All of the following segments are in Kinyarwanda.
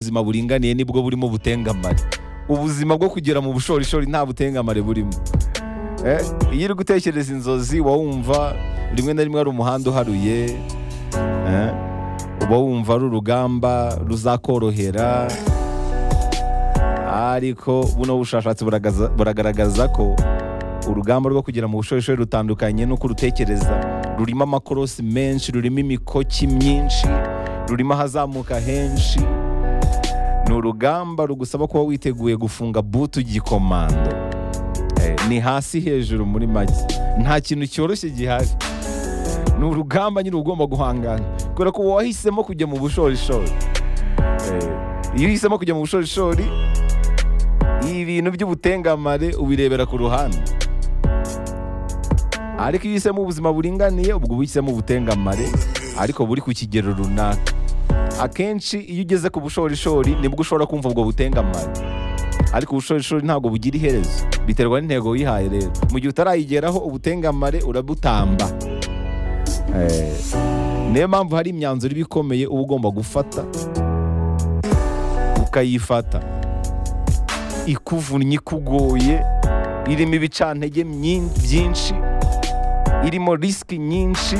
ubuzima buringaniye nibwo burimo butengamare ubuzima bwo kugera mu bushorishori nta butengamare burimo Eh, iyo uri gutekereza inzozi uba wumva rimwe na rimwe ari umuhanda uharuye eh, uba wumva ari urugamba ruzakorohera ariko buno bushakashatsi buragaza- buragaragaza ko urugamba rwo kugera mu bushorishori rutandukanye n'uko urutekereza rurimo amakorosi menshi rurimo imikoki myinshi rurimo ahazamuka henshi ni urugamba rugusaba kuba witeguye gufunga butu gikomando Eh, ni hasi hejuru muri make nta kintu cyoroshye gihari ni urugamba nyine uba ugomba guhangana kubera ko wahisemo kujya mu bushorishori Eh, iyo uhisemo kujya mu bushorishori ibintu by'ubutengamare ubirebera ku ruhande ariko iyo uhisemo ubuzima buringaniye ubwo uba uhisemo ubutengamare ariko buri ku kigero runaka akenshi iyo ugeze ku bushorishori nibwo ushobora kumva ubwo butengamare ariko ubushorishori ntabwo bugira iherezo biterwa n'intego wihaye rero mu gihe utarayigeraho ubutengamare urabutamba Eh, niyo mpamvu hari imyanzuro iba ikomeye uba ugomba gufata ukayifata ikuvunnye ikugoye irimo ibicantege myinshi- byinshi irimo risiki nyinshi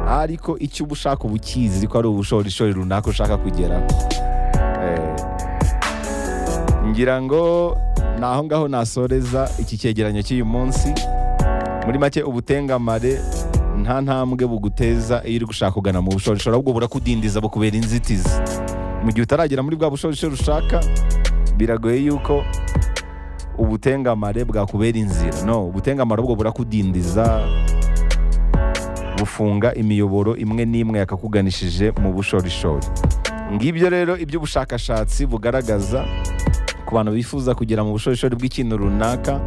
ariko icyo uba ushaka uba ukizi ko ari ubushorishori runaka ushaka kugeraho Eh, ngira ngo ni aho ngaho nasoreza iki cyegeranyo cy'uyu munsi muri make ubutengamare nta ntambwe buguteza iyo uri gushaka kugana mu bushorishori ahubwo burakudindiza bukubera inzitizi mu gihe utaragera muri bwa bushorishori ushaka biragoye yuko ubutengamare bwakubera inzira no ubutengamare ahubwo burakudindiza bufunga imiyoboro imwe n'imwe yakakuganishije mu bushorishori ngibyo rero iby'ubushakashatsi bugaragaza ku bantu bifuza kugera mu bushorishori bw'ikintu runaka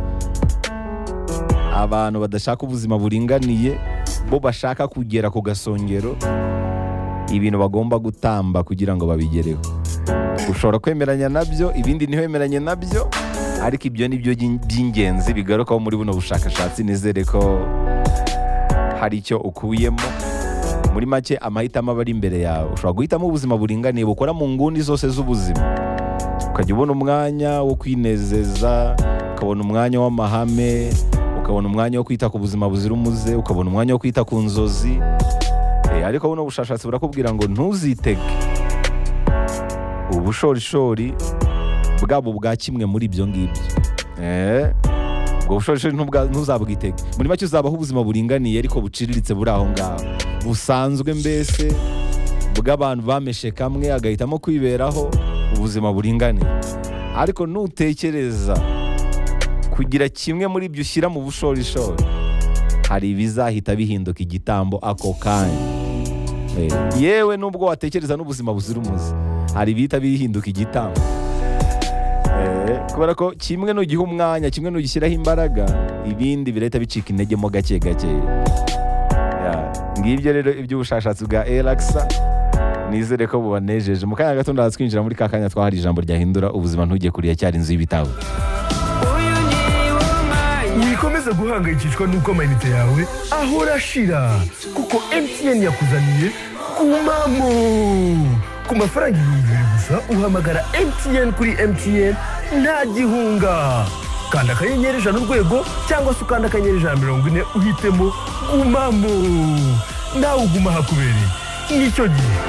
abantu badashaka ubuzima buringaniye bo bashaka kugera ku gasongero ibintu bagomba gutamba kugira ngo babigereho ushobora kwemeranya nabyo ibindi ntiwemeranye nabyo ariko ibyo ni byo by'in- by'ingenzi bigarukaho muri buno bushakashatsi nizere ko hari icyo ukuyemo muri make amahitamo aba ari imbere yawe ushobora guhitamo ubuzima buringaniye bukora mu nguni zose z'ubuzima ukajya ubona umwanya wo kwinezeza ukabona umwanya w'amahame ukabona umwanya wo kwita ku buzima buzira umuze ukabona umwanya wo kwita ku nzozi Eh, ariko buno bushakashatsi burakubwira ngo ntuzitege ubushorishori bwabo bwa kimwe muri ibyo ngibyo Eh, ubwo bushorishori ntubwa- ntuzabwitege muri make uzabaho ubuzima buringaniye ariko buciriritse buri aho ngaho busanzwe mbese bw'abantu bameshe kamwe agahitamo kwiberaho ubuzima buringaniye ariko nutekereza kugira kimwe muri ibyo ushyira mu bushorishori hari ibizahita bihinduka igitambo ako kanya Eh, yewe nubwo watekereza n'ubuzima buzira umuze hari ibihita bihinduka igitambo Eh, kubera ko kimwe nugiha umwanya kimwe nugishyiraho imbaraga ibindi birahita bicika intege mo gake gake Ya, ngibyo rero iby'ubushakashatsi bwa erakisa nizere ko bubanejeje mu kanya gato ndaza twinjira muri ka kanya twahari ijambo ryahindura ubuzima ntujye kure ya cyari inzu y'ibitabo wikomeza guhangayikishwa n'uko amayinite yawe ahora ashira kuko mtn yakuzaniye kumamo ku mafaranga ibihumbi bibiri gusa uhamagara mtn kuri mtn nta gihunga kanda akanyenyeri ijana urwego cyangwa se ukanda akanyenyeri ijana mirongo ine uhitemo gumamo nawe uguma hakubereye nicyo gihe